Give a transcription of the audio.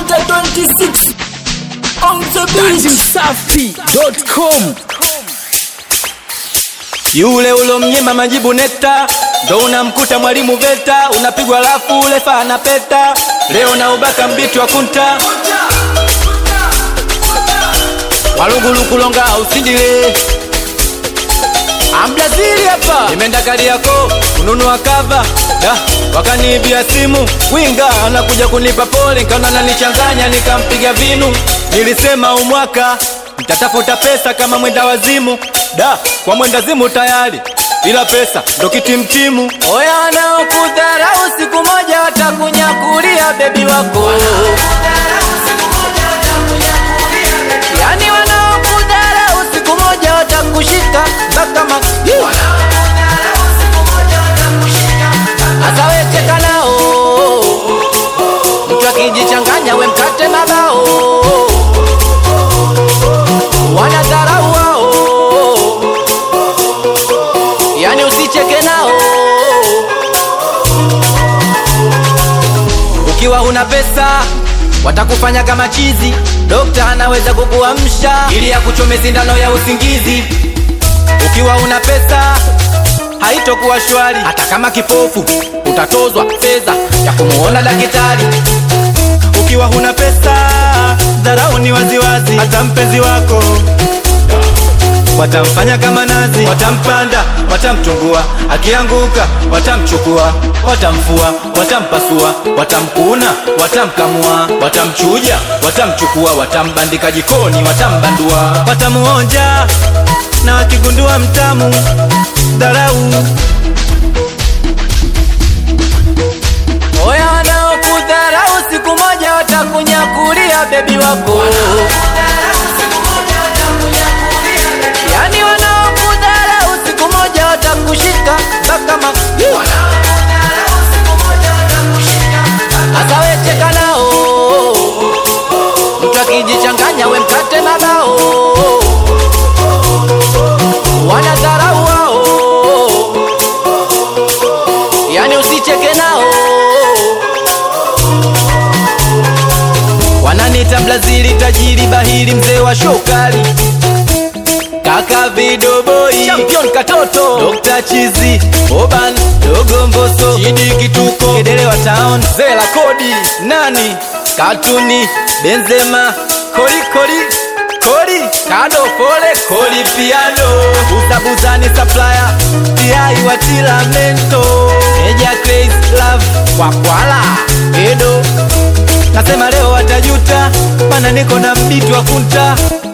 Konde 26 on the beat. Msafi.com Yule ulomnyima majibu neta, ndo unamkuta mwalimu VETA, unapigwa lafu ule fana peta, leo na ubaka mbiti wa kunta walugulu kulonga usindile Ambrazili hapa nimeenda kali yako kununua kava da wakaniibia simu winga anakuja kunipa pole nkaona nanichanganya nikampiga vinu nilisema umwaka nitatafuta pesa kama mwenda wazimu da kwa mwenda zimu tayari ila pesa ndo kitimtimu oya wanaokudharau siku moja watakunyakulia bebi wako yani wanaokudharau siku moja watakushika mpaka ma Asa we cheka nao mtu akijichanganya we mkate na bao wanadharau wao yani usicheke nao ukiwa huna pesa watakufanya kama chizi dokta anaweza kukuamsha ili akuchome sindano ya usingizi ukiwa una pesa haitokuwa shwari hata kama kipofu utatozwa fedha ya kumuona daktari ukiwa huna pesa dharau ni waziwazi hata mpenzi wako watamfanya kama nazi watampanda watamtungua akianguka watamchukua watamfua watampasua watamkuna watamkamua watamchuja watamchukua watambandika jikoni watambandua watamuonja na wakigundua mtamu dharau oya wanaokudharau siku moja watakunyakulia bebi wako yani wanaokudharau siku moja watakushika mpaka ma hasa we cheka nao mtu akijichanganya we mkate na bao wanadharau wao yani usicheke nao wananita Brazili tajiri bahili mzee wa shokali kaka vidoboi champion katoto Dr. chizi oban dogo mboso chidi kituko kedelewa town zela kodi nani katuni benzema koli koli koli kado pole koli piano buzabuzani supplier tiai watila mento meja crazy love wakwala edo nasema leo watajuta mana niko na mbiti wa kunta